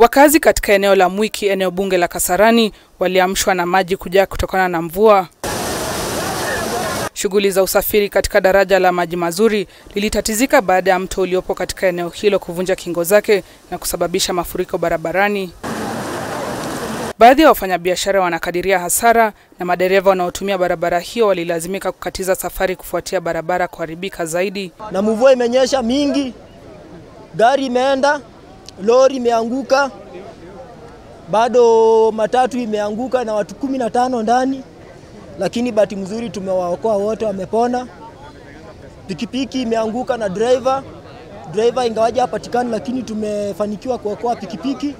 Wakazi katika eneo la Mwiki, eneo bunge la Kasarani, waliamshwa na maji kujaa kutokana na mvua. Shughuli za usafiri katika daraja la maji mazuri lilitatizika baada ya mto uliopo katika eneo hilo kuvunja kingo zake na kusababisha mafuriko barabarani. Baadhi ya wafanyabiashara wanakadiria hasara na madereva wanaotumia barabara hiyo walilazimika kukatiza safari kufuatia barabara kuharibika zaidi. Na mvua imenyesha mingi, gari imeenda, lori imeanguka, bado matatu imeanguka na watu kumi na tano ndani, lakini bahati mzuri tumewaokoa wote, wamepona. Pikipiki imeanguka na driver, driver ingawaje hapatikani, lakini tumefanikiwa kuokoa pikipiki.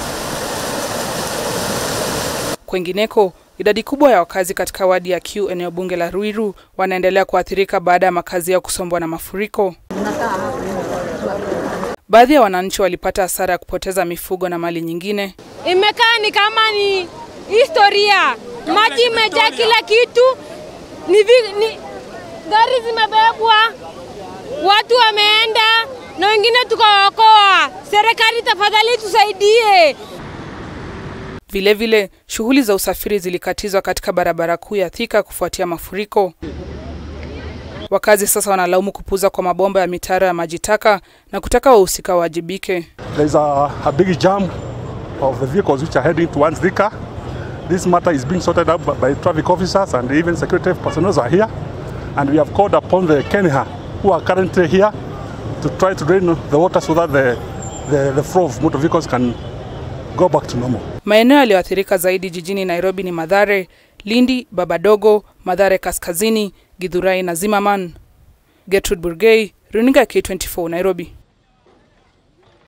Kwengineko, idadi kubwa ya wakazi katika wadi ya Q eneo bunge la Ruiru wanaendelea kuathirika baada ya makazi yao kusombwa na mafuriko. Baadhi ya wananchi walipata hasara ya kupoteza mifugo na mali nyingine. Imekaa ni kama ni historia, maji imejaa kila kitu, ni, vi, ni gari zimebebwa, watu wameenda na wengine tukawaokoa. Serikali tafadhali tusaidie. Vilevile, shughuli za usafiri zilikatizwa katika barabara kuu ya Thika kufuatia mafuriko. Wakazi sasa wanalaumu kupuza kwa mabomba ya mitaro ya maji taka na kutaka wahusika wawajibike. There's a, a big jam of the vehicles which are heading towards Thika. This matter is being sorted out by traffic officers and even security personnel are here. And we have called upon the Kenya who are currently here to try to drain the water so that the, the, the flow of motor vehicles can go back to normal. Maeneo yaliyoathirika zaidi jijini Nairobi ni Madhare, Lindi, Babadogo, Madhare Kaskazini, Githurai na Zimmerman. Gertrude Burgei, Runinga K24, Nairobi.